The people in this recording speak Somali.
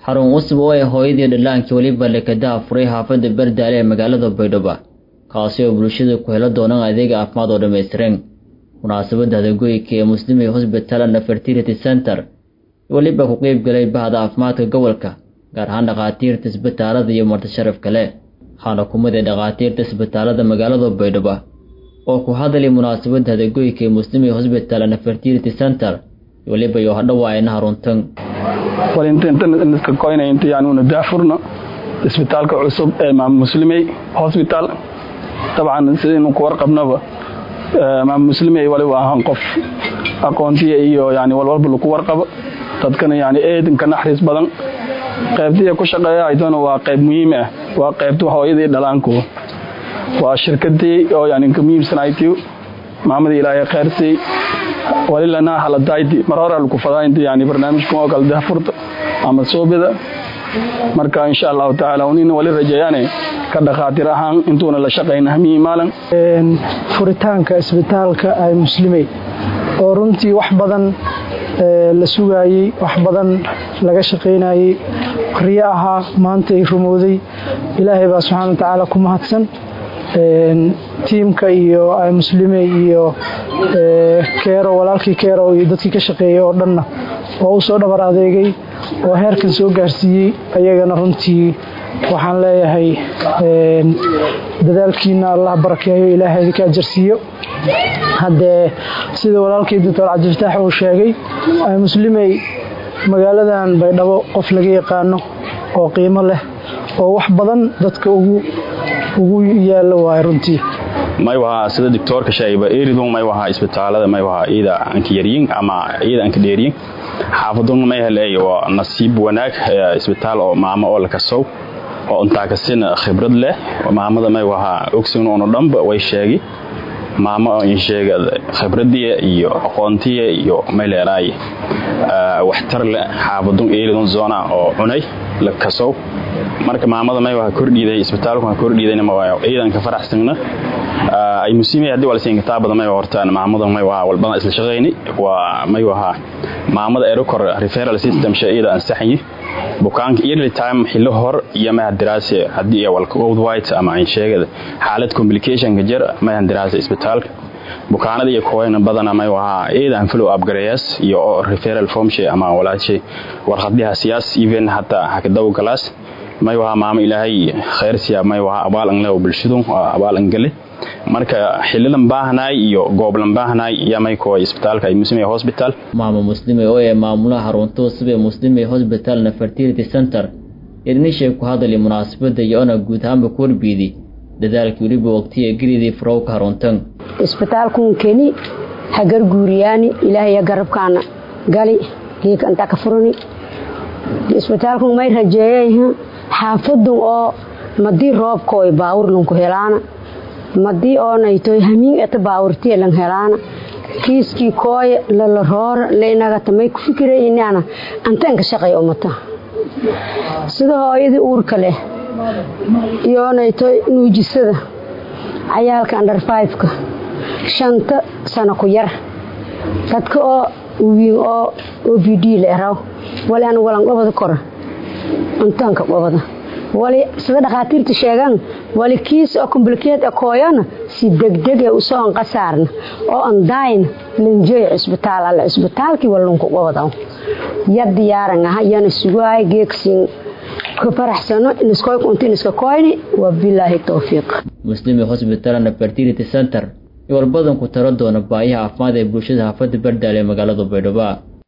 xarun cusub oo ay hooyadii dhallaankii weliba lekadaha furay xaafadda bardaale ee magaalada baydhabo kaasi oo bulshada ku helo doonaan adeega caafimaad oo dhammaystiran munaasabadda hadagoyka ee muslimay hosbital and fertility center weliba ku qeyb galay bahda caafimaadka gobolka gaar ahaan dhakhaatiirta isbitaalada iyo marti sharaf kale waxaana kumid ee dhakhaatiirta isbitaalada magaalada baydhabo oo ku hadlay munaasabadda hadagoyka ee muslimay hosbital and fertility center weliba iyo hadhawaayna haruntan walintintanka koyna inta yani una daafurno isbitaalka cusub ee maam muslimey hosbital dabcan sidaynu ku warqabnaba maam muslimey waliba ahaan qof aqoontiya iyo yani walwalba lagu warqabo dadkana yani eedanka naxariis badan qaybtiya ku shaqeeya aydoona waa qayb muhiim ah waa qaybta hooyadii dhalaanku waa shirkadii oo yani ka muhiimsanaytiyo maamadii ilaahay khayrsay walilana haladayti mar hore lagu fadaa inta yani barnaamijkan oo kale daafurta ama soobida marka insha allahu tacaala unina wali rajeeyaane ka dhakhaatiir ahaan intuuna la shaqayna hamiyi maalin furitaanka isbitaalka ay muslimey oo runtii wax badan la sugaayey wax badan laga shaqaynayey riyo ahaa maanta ay rumowday ilaahay baa subxaana wa tacaala ku mahadsan tiimka iyo ay muslime iyo keero walaalkii keero iyo dadkii ka shaqeeyey oo dhanna oo u soo dhabar adeegay oo heerkan soo gaarsiiyey ayagana runtii waxaan leeyahay dadaalkiina allah barakeeyo ilaahay idinka ajarsiiyo haddee sida walaalkii doctor cabdifataax uu sheegay ay muslimey magaaladan baydhabo qof laga yaqaano oo qiimo leh oo wax badan dadka ugu ugu yaalo waay runtii may wahaa sida doctoorka sheegayba eridon may wahaa isbitaalada may wahaa iyada anka yaryin ama iyada anka dheeryin xaafaduna may helay waa nasiib wanaag isbitaal oo maamo oo la kasow oo intaa kasina khibrad leh maamada may wahaa ogsin ono dhanba way sheegi maamo in sheega khibradii iyo aqoontiya iyo may leeraay waxtar leh xaafadun eridon zona oo cunay la kasow marka maamada may waa kordhiiday isbitaalku waa kordhiidayna ma waa ciidanka faraxsana ay muslimiin hadii wala siin kitaab badan may hortaan maamada may waa walbana isla shaqeeyni waa may waa maamada erokor referral system shayida ansaxyi bukaanka early time xillo hor iyo ma diraase hadii ay walka old white ama ay sheegada xaalad complication ka jir ma diraase isbitaalka bukaanada iyo kooyna badana may waa ciidan follow up gareeyas iyo referral form shay ama walaashi warqadaha siyaas even hatta hakadaw class may waha maamo ilaahay khayr siya may waha abaal an leew bulshadu abaal an gale marka xililan baahnaay iyo gooblan baahnaay iyo may koo isbitaalka ay muslimay hospital maamo muslime oo ee maamulaha xarunta cusub ee muslimay hospital na fertility center idnishay ku hadlay munaasabadda iyo ona guud ahaanba ku warbiidi dadaalkii weliba waqtiya gelidii farowka haruntan isbitaalkun keni hagar guuriyaani ilaahaya garabkaana gali geeka intaa ka furani isbitaalkun may rajeeyayha xaafadun oo madii roobkooy baawurlunku helaana madii oonaytoy hamiin eta baawurtiya lan helaana kiiskii kooye lala roora lainagata may ku fikira inaana antaanka shaqay umata sida hooyadii uurka leh iyoonaytoy nuujisada cayaalka andar fiveka shanta sano ku yar dadka oo wiin oo o v d la eraw wali an walan qobada kora intaanka qobada wali sida dhakhaatiirta sheegaan wali kiis oo complicated kooyana si degdeg ee usoo anqasaarna oo andayn lanjeey cisbitaal alle cisbitaalkii walunku qobada ya diyaaran aha yana sugaay geegsin ka faraxsano iniskoy kunti iniska koyni waa bilaahi towfiiq muslimi hospital and fertility center iyo walbadan ku taro doona baayaha caafimaad ee bulshada xaafadda bardaale ee magaalada baydhabo